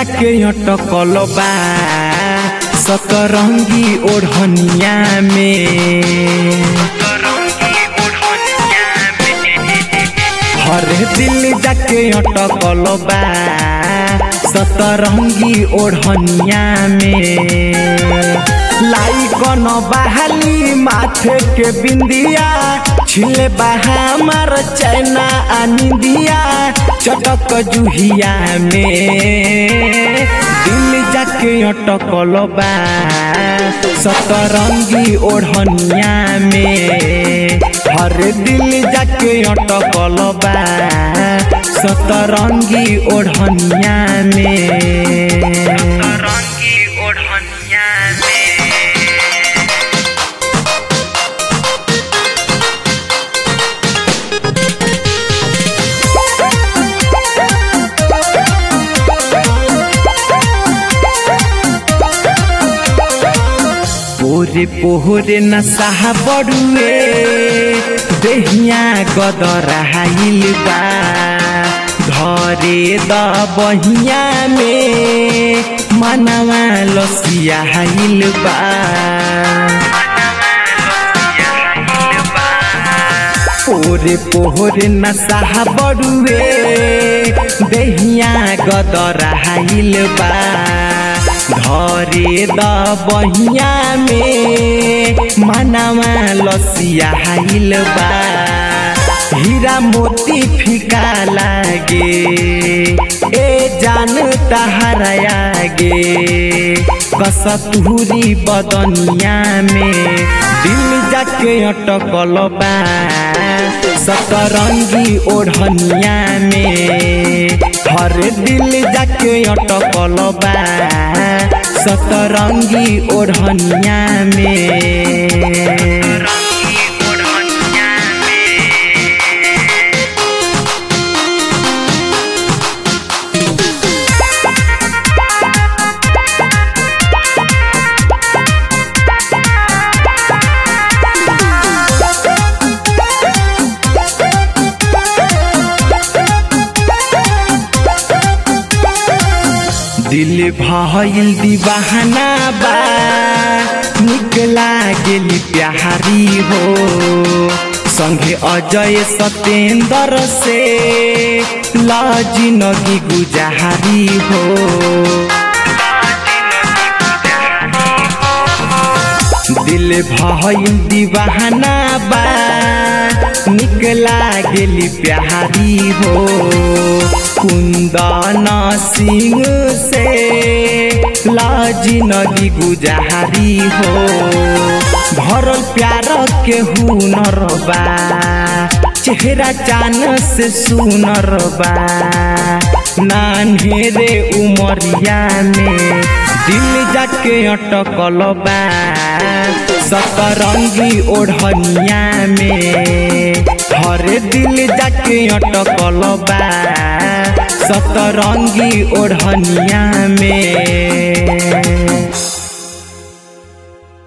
जाके अटकल बा सतरंगी ओढ़निया में हरे दिल जाके अटकल बा सतरंगी ओढ़निया में लाई कन बहाली माथे के बिंदिया छिले बहा मार चैना आनिंदिया चटक जुहिया में दिल जाके अटकल बा सतरंगी ओढ़निया में हर दिल जाके अटकल बा सतरंगी ओढ़निया में सतरंगी ओढ़निया में पोरे पोहरे नशा बड़ुए देहिया गदराइल बा घरे द बहिया में मनवा लसियाइल बा पोरे पोहरे नशा बड़ुए देहिया गदराइल बा घरे द बहिया में मनवा लसियाइल बा हीरा मोती फीका लागे ए जान तहराया गे कसतूरी बदनिया में दिल जाके अटकल बा सतरंगी ओढ़निया में हर दिल जाके अटकल बा सतरंगी ओढ़निया में सतरंगी ओढ़निया में दिल भइल दीवाना बा निकला गेली प्यारी हो संगे अजय सतेंद्र से लाजी नगी गुजारी हो दिल भइल दीवाना बा निकला गेली प्यारी हो कुंदन सिंह से लाजी नदी गुजारी हो भरल प्यार के हुनर बा चेहरा चान से सुनर बा नान्हेरे उमरिया में दिल जाके अटकल बा सतरंगी ओढ़निया में हरे दिल जाके अटकल बा सतरंगी ओढ़निया में